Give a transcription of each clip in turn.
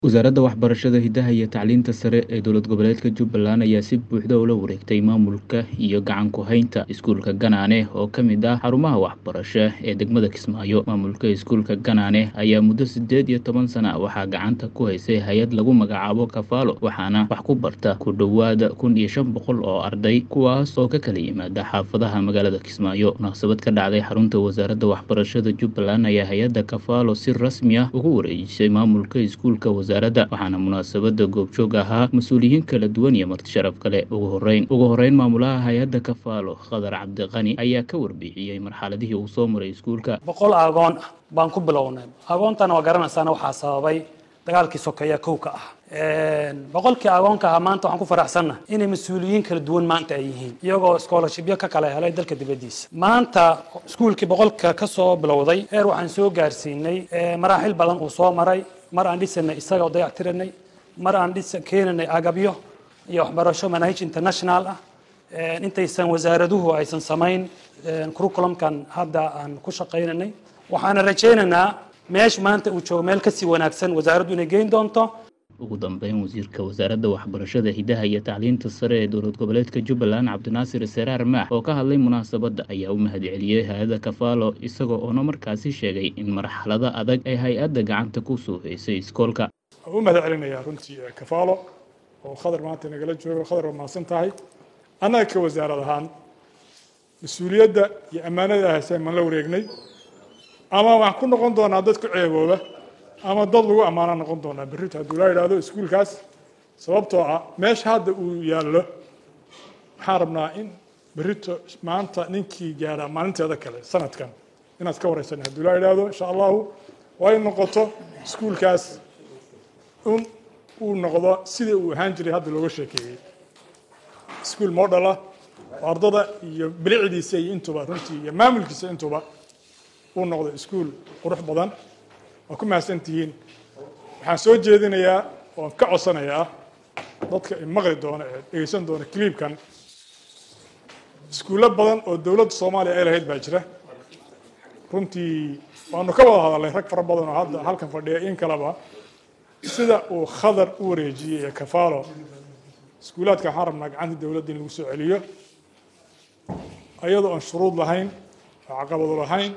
Wasaaradda Waxbarashada, Hidaha iyo Tacliinta Sare ee Dowlad Goboleedka Jubbaland ayaa si buuxda ula wareegtay maamulka iyo gacan ku haynta iskuulka Ganaane oo ka mid ah xarumaha waxbarasho ee degmada Kismaayo. Maamulka iskuulka Ganaane ayaa muddo siddeed iyo toban sana waxaa gacanta ku haysay hay'ad lagu magacaabo Kafaalo, waxaana wax ku barta ku dhowaad kun iyo shan boqol oo arday, kuwaas oo ka kala yimaada xaafadaha magaalada Kismaayo. Munaasabad ka dhacday xarunta Wasaaradda Waxbarashada Jubbaland ayaa hay'adda Kafaalo si rasmi ah ugu wareejisay maamulka iskuulka wasaaradda, waxaana munaasabadda goobjoog ahaa mas-uuliyiin kala duwan iyo marti sharaf kale. Ugu horreyn ugu horreyn maamulaha hay'adda Kafaalo, Khadar Cabdiqani, ayaa ka warbixiyey marxaladihii uu soo maray iskuulka. boqol aagoon ah baan ku bilownay aagoontan waa garanaysaana waxaa sababay dagaalkii sokeeye kowka ah boqolkii aagoonka ahaa maanta waxaan ku faraxsanna inay mas-uuliyiin kala duwan maanta ay yihiin iyagoo scholarshipyo ka kala helay dalka dibaddiisa maanta iskuulkii boqolka ka soo bilowday heer waxaan soo gaarsiinay maraaxil badan uu soo maray mar aan dhisanay isaga oo dayactiranay mar aan dhis keenanay agabyo iyo waxbarasho manahij international ah intaysan wasaaraduhu aysan samayn curriculumkan hadda aan ku shaqaynanay waxaana rajaynaynaa meesha maanta uu joogo meel kasii wanaagsan wasaaraddu inay geyn doonto ugu dambeyn wasiirka wasaaradda waxbarashada hidaha iyo tacliinta sare ee dowlad goboleedka jubbaland cabdinaasir seraar maax oo ka hadlay munaasabadda ayaa u mahadceliyey hay-adda kafaalo isagoo oona markaasi sheegay in marxalada adag ay hay-adda gacanta ku soo haysay iskoolka waan u mahad celinayaa runtii kafaalo oo khadar maanta nagala joogo khadar waa mahadsan tahay annaga ka wasaarad ahaan mas-uuliyadda iyo ammaanada hayseen maan la wareegnay ama waxaan ku noqon doonaa dad ku ceebooba ama dad lagu ammaano noqon doonaa berrito hadduu laa yidhaahdo iskuulkaas sababtoo ah meesha hadda uu yaallo waxaan rabnaa in berrito maanta ninkii gaadhaa maalinteeda kale sanadkan inaad ka wareysan hadduu laa yidhaahdo insha allahu waa in noqoto iskuulkaas in uu noqdo sidii uu ahaan jiray hadda looga sheekeeyey iskuul model ah oo ardada iyo bilicdiisa iyo intuba runtii iyo maamulkiisa intuba uu noqdo iskuul qurux badan waa ku mahadsantihiin waxaan soo jeedinayaa oon ka codsanayaa dadka maqli doona ee dhegeysan doona cliibkan iskuullo badan oo dowladda soomaaliya ay lahayd baa jira runtii waanu ka wada hadalnay rag fara badan oo hadda halkan fadhiya in kaleba sida uu khadar u wareejiyey ee kafaalo iskuulaadka waxaan rabnaa gacanta dowladda in lagu soo celiyo iyadoo aan shuruud lahayn oo caqabado lahayn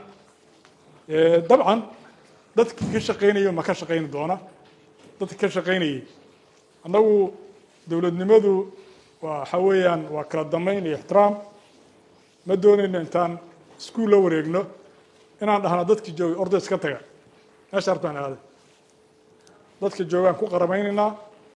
dabcan dadkii ka shaqaynaya ma ka shaqayni doona dadka ka shaqaynayay annagu dowladnimadu waa waxa weeyaan waa kala dambeyn iyo ixtiraam ma doonayno intaan iskuul la wareegno inaan dhahno dadkii joogay ordays ka taga meesha hartaan aaday dadka joogaan ku qaramaynaynaa